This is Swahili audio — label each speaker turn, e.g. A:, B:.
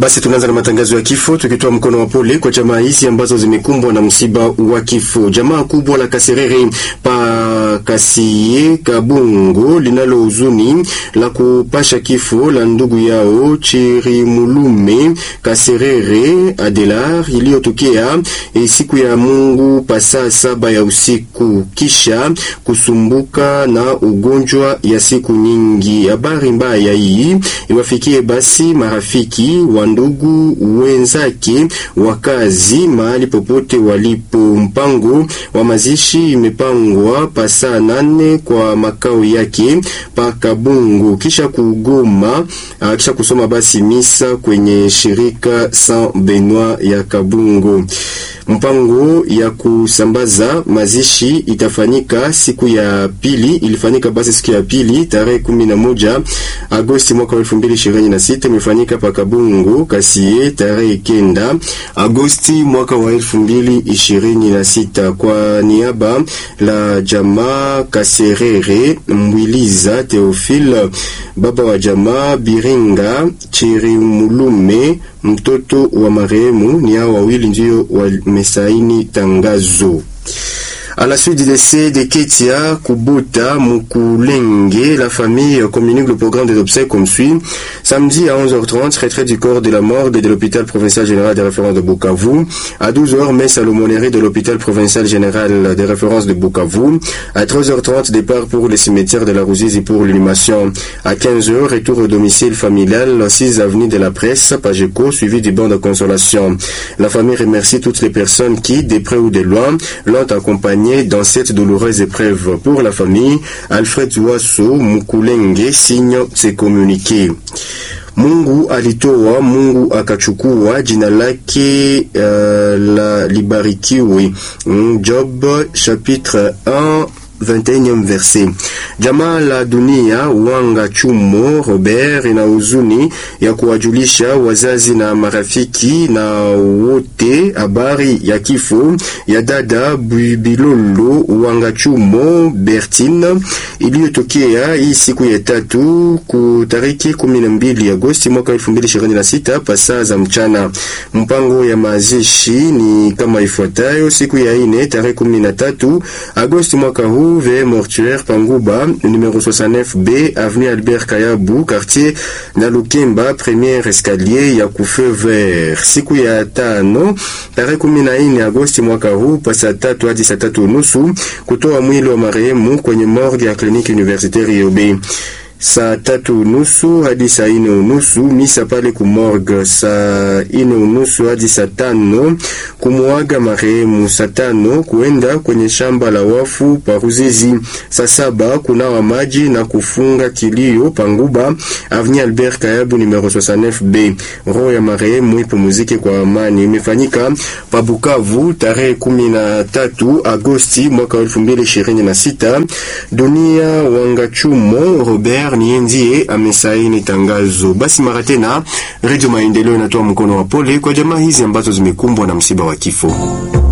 A: Basi tunaanza na matangazo ya kifo tukitoa mkono wa pole kwa jamaa hizi ambazo zimekumbwa na msiba wa kifo. Jamaa kubwa la Kaserere pa Kasie Kabungo linalo huzuni la kupasha kifo la ndugu yao Chirimulume Kaserere Adelar iliyotokea e, siku ya Mungu pasaa saba ya usiku kisha kusumbuka na ugonjwa ya siku nyingi. Habari mbaya hii iwafikie basi marafiki wa ndugu wenzake wakazi mahali popote walipo. Mpango wa mazishi imepangwa pasaa nane kwa makao yake pa Kabungu, kisha kugoma kisha kusoma basi misa kwenye shirika Saint Benoit ya Kabungu. Mpango ya kusambaza mazishi itafanyika siku ya pili, ilifanyika basi siku ya pili tarehe kumi na moja Agosti mwaka wa elfu mbili ishirini na sita imefanyika pa Kabungu Kasie tarehe kenda Agosti mwaka wa elfu mbili ishirini na sita kwa niaba la jamaa Kaserere Mwiliza Theophile, baba wa jamaa Biringa Chirimulume mtoto wa marehemu. Ni hao wawili ndio wamesaini tangazo. À la suite du décès de Ketia Kubuta Mukulenge, la famille communique le programme des obsèques comme suit. Samedi à 11h30, retrait du corps de la morgue de l'hôpital provincial général de référence de Bukavu. À 12h, messe à l'aumônerie de l'hôpital provincial général de référence de Bukavu. À 13h30, départ pour le cimetière de la Rouzizi pour l'inhumation. À 15h, retour au domicile familial, 6 avenue de la Presse, Pageco, suivi du banc de consolation. La famille remercie toutes les personnes qui, de près ou de loin, l'ont accompagné dans cette douloureuse épreuve. Pour la famille, Alfred Wasso Mukulenge signe ses communiqués. Mungu alitoa, Mungu akachukua, jina lake uh, la libarikiwe. Job chapitre 1 21e verset. Jamaa la dunia Wanga Chumo Robert ina huzuni ya kuwajulisha wazazi na marafiki na wote habari ya kifo ya dada Bilolo Wanga Chumo Bertine iliyotokea hii siku ya tatu ku tariki 12 Agosti mwaka 2026 pasaa za mchana. Mpango ya mazishi ni kama ifuatayo: siku ya ine tarehe 13 Agosti mwaka huu ve mortuaire Panguba numero 69B avenue Albert Kayabu quartier na Lukemba premier escalier ya kufe vert. Siku ya tano tarehe 14 Agosti mwaka huu pasa tatu hadi saa tatu nusu kutoa mwili wa marehemu kwenye morgue ya kliniki universitaire Yobe saa tatu unusu hadi saa ine unusu misa pale kumorgue. Saa ine unusu hadi saa tano kumuaga marehemu. Saa tano kuenda kwenye shamba la wafu Paruzizi. Saa saba kunawa maji na kufunga kilio Panguba avenue Albert Kayabu numero 69B. Roho ya marehemu ipumzike kwa amani. Imefanyika pa Bukavu tarehe kumi na tatu Agosti mwaka 2026. Dunia Wangachumo Robert ni ndiye amesaini tangazo. Basi mara tena, Radio Maendeleo inatoa mkono wa pole kwa jamaa hizi ambazo zimekumbwa na msiba wa kifo.